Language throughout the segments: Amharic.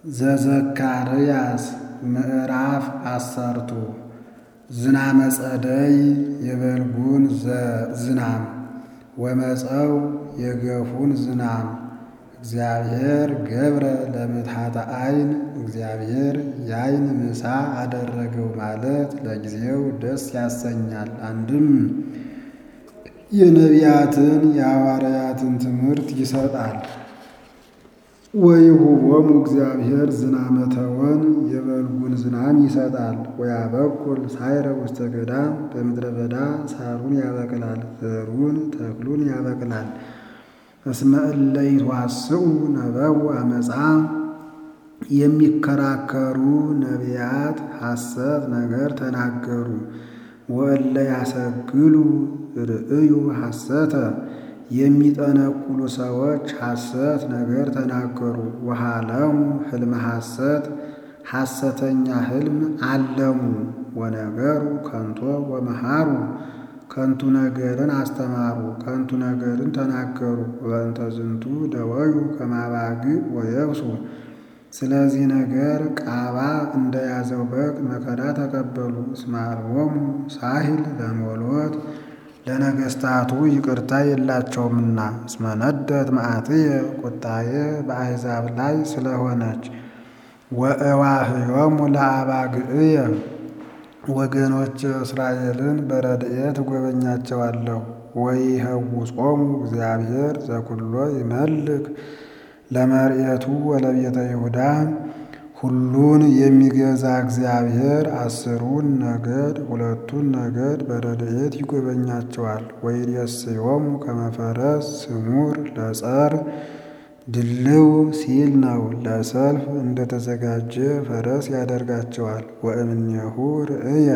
ዘዘካርያስ ምዕራፍ አሰርቱ ዝናመ ጸደይ የበልጉን ዝናም ወመፀው የገፉን ዝናም እግዚአብሔር ገብረ ለምትሐተ ዓይን እግዚአብሔር የዓይን ምሳ አደረገው ማለት ለጊዜው ደስ ያሰኛል። አንድም የነቢያትን የሐዋርያትን ትምህርት ይሰጣል። ወይሁቦሙ እግዚአብሔር ዝናመ ተወን የበልጉን ዝናም ይሰጣል። ወያበቁል ሳይረ ውስተ ገዳም በምድረ በዳ ሳሩን ያበቅላል፣ ዘሩን ተክሉን ያበቅላል። እስመ እለ ይትዋስኡ ነበው አመፃ የሚከራከሩ ነቢያት ሐሰት ነገር ተናገሩ። ወእለ ያሰግሉ ርእዩ ሐሰተ የሚጠነቁሉ ሰዎች ሐሰት ነገር ተናገሩ። ወሃለሙ ሕልመ ሐሰት ሐሰተኛ ሕልም አለሙ። ወነገሩ ከንቶ ወመሃሩ ከንቱ ነገርን አስተማሩ፣ ከንቱ ነገርን ተናገሩ። ወእንተ ዝንቱ ደወዩ ከማባግዕ ወየብሱ ስለዚህ ነገር ቃባ እንደያዘው በግ መከራ ተቀበሉ። እስመ አልቦሙ ሳሂል ለሞሎት ለነገሥታቱ ይቅርታ የላቸውምና። እስመ ነደት መዓትየ ቁጣዬ በአሕዛብ ላይ ስለሆነች። ወእዋህዮሙ ለአባግዕየ ወገኖች እስራኤልን በረድኤት እጎበኛቸዋለሁ። ወይኸውጾሙ እግዚአብሔር ዘኩሎ ይመልክ ለመርኤቱ ወለቤተ ይሁዳ ሁሉን የሚገዛ እግዚአብሔር አስሩን ነገድ ሁለቱን ነገድ በረድኤት ይጎበኛቸዋል። ወይሬስዮሙ ከመፈረስ ስሙር ለጸር ድልው ሲል ነው። ለሰልፍ እንደተዘጋጀ ፈረስ ያደርጋቸዋል። ወእምኔሁ ርእየ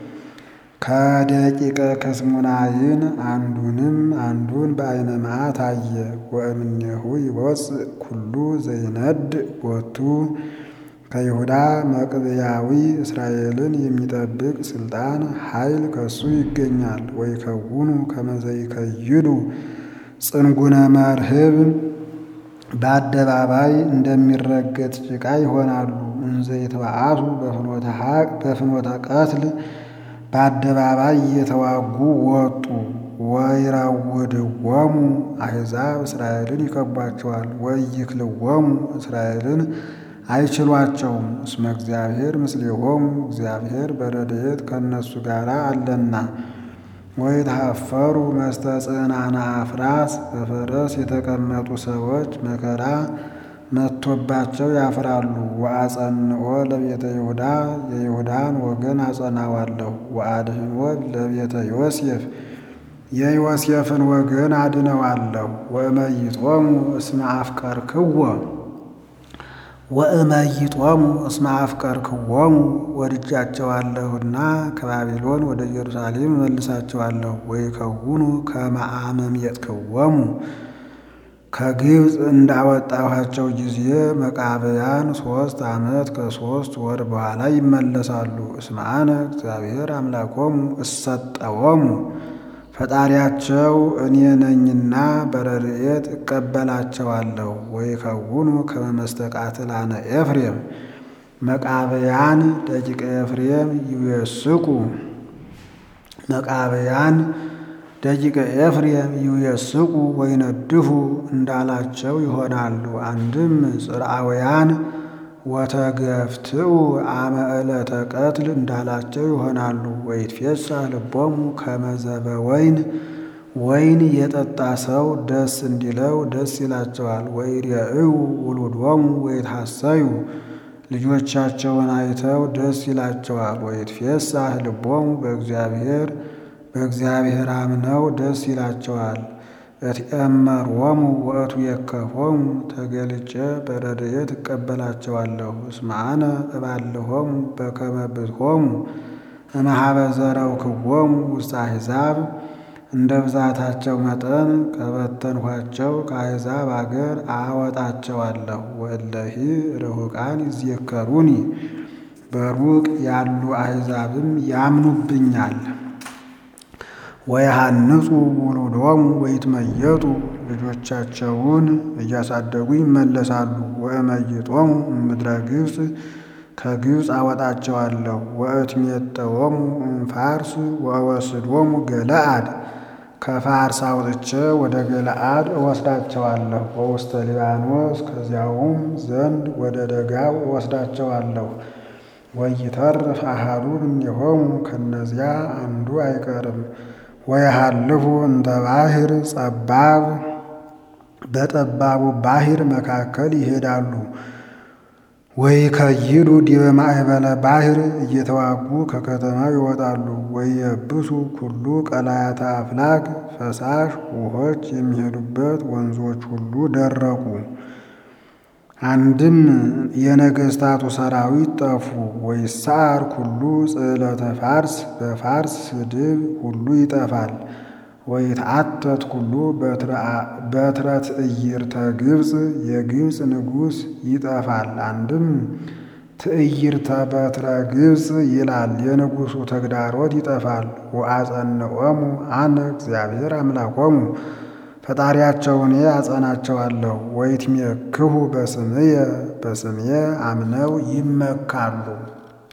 ከደቂቀ ከስሙናይን አንዱንም አንዱን በዓይነ መዓት አየ። ወእምኔሁ ይወፅእ ኩሉ ዘይነድ ቦቱ ከይሁዳ መቅብያዊ እስራኤልን የሚጠብቅ ስልጣን ኃይል ከሱ ይገኛል። ወይከውኑ ከመዘይከይዱ ጽንጉነ መርህብ በአደባባይ እንደሚረገጥ ጭቃ ይሆናሉ። እንዘ ይትበአሱ በፍኖተ ቀትል በአደባባይ እየተዋጉ ወጡ። ወይራውድዎሙ አሕዛብ እስራኤልን ይከቧቸዋል። ወይክልዎሙ እስራኤልን አይችሏቸውም። እስመ እግዚአብሔር ምስሌሆሙ እግዚአብሔር በረድኤት ከእነሱ ጋር አለና። ወይትሐፈሩ መስተ ጽዕናነ አፍራስ በፈረስ የተቀመጡ ሰዎች መከራ መጥቶባቸው ያፍራሉ። ወአጸንኦ ለቤተ ይሁዳ የይሁዳን ወገን አጸናዋለሁ። ወአድኅኖ ለቤተ ዮሴፍ የዮሴፍን ወገን አድነዋለሁ። ወእመይጦሙ እስመ አፍቀርክዎ ወእመይጦሙ እስመ አፍቀርክዎሙ ወድጃቸዋለሁና ከባቢሎን ወደ ኢየሩሳሌም እመልሳቸዋለሁ። ወይከውኑ ከመ አመምየጥክዎሙ ከግብፅ እንዳወጣኋቸው ጊዜ መቃብያን ሦስት ዓመት ከሦስት ወር በኋላ ይመለሳሉ። እስመ አነ እግዚአብሔር አምላኮሙ እሰጠዎሙ ፈጣሪያቸው እኔ ነኝና በረድኤት እቀበላቸዋለሁ። ወይከውኑ ከመ መስተቃትላነ ኤፍሬም መቃብያን ደቂቀ ኤፍሬም ይዌስቁ መቃብያን ደቂቀ ኤፍሬም ይዌስቁ ወይነድፉ እንዳላቸው ይሆናሉ። አንድም ጽርዓውያን ወተገፍትኡ አመ ዕለተ ቀትል እንዳላቸው ይሆናሉ። ወይትፌሳህ ልቦሙ ከመ ዘበወይን ወይን የጠጣ ሰው ደስ እንዲለው ደስ ይላቸዋል። ወይሬእዩ ውሉዶሙ ወይትሐሰዩ ልጆቻቸውን አይተው ደስ ይላቸዋል። ወይትፌሳህ ልቦሙ በእግዚአብሔር በእግዚአብሔር አምነው ደስ ይላቸዋል። እትኤመሮሙ ወእቱ የከፎሙ ተገልጬ በረድኤት እቀበላቸዋለሁ። እስመ አነ እባልሆሙ በከመ ብዝሖሙ እምኀበ ዘረውክዎሙ ውስተ አሕዛብ እንደ ብዛታቸው መጠን ከበተንኋቸው ከአሕዛብ አገር አወጣቸዋለሁ። ወእለሂ ርሑቃን ይዜከሩኒ በሩቅ ያሉ አሕዛብም ያምኑብኛል። ወየሃንጹ ውሉዶሙ ወይትመየጡ ልጆቻቸውን እያሳደጉ ይመለሳሉ። ወእመይጦሙ እምድረ ግብፅ ከግብፅ አወጣቸዋለሁ። ወእትሜጠዎሙ እምፋርስ ወእወስዶሙ ገለአድ ከፋርስ አውጥቼ ወደ ገለአድ እወስዳቸዋለሁ። ወውስተ ሊባኖስ ከዚያውም ዘንድ ወደ ደጋው እወስዳቸዋለሁ። ወይተርፍ አሐዱ እምኔሆሙ ከነዚያ አንዱ አይቀርም። ወየሃልፉ እንተ ባሕር ጸባብ በጠባቡ ባሕር መካከል ይሄዳሉ። ወይከይዱ ዲበ ማእበለ ባሕር እየተዋጉ ከከተማው ይወጣሉ። ወየብሱ ኩሉ ቀላያተ አፍላግ ፈሳሽ ውኆች የሚሄዱበት ወንዞች ሁሉ ደረቁ። አንድም የነገሥታቱ ሰራዊት ጠፉ። ወይሳር ኩሉ ጽዕለተ ፋርስ በፋርስ ስድብ ሁሉ ይጠፋል። ወይትዓተት ኩሉ በትረ ትዕይርተ ግብፅ የግብፅ ንጉሥ ይጠፋል። አንድም ትዕይርተ በትረ ግብፅ ይላል የንጉሡ ተግዳሮት ይጠፋል። ወአጸንዖሙ አነ እግዚአብሔር አምላኮሙ ፈጣሪያቸው እኔ አጸናቸዋለሁ። ወይትሜክሁ በስምየ በስምየ አምነው ይመካሉ።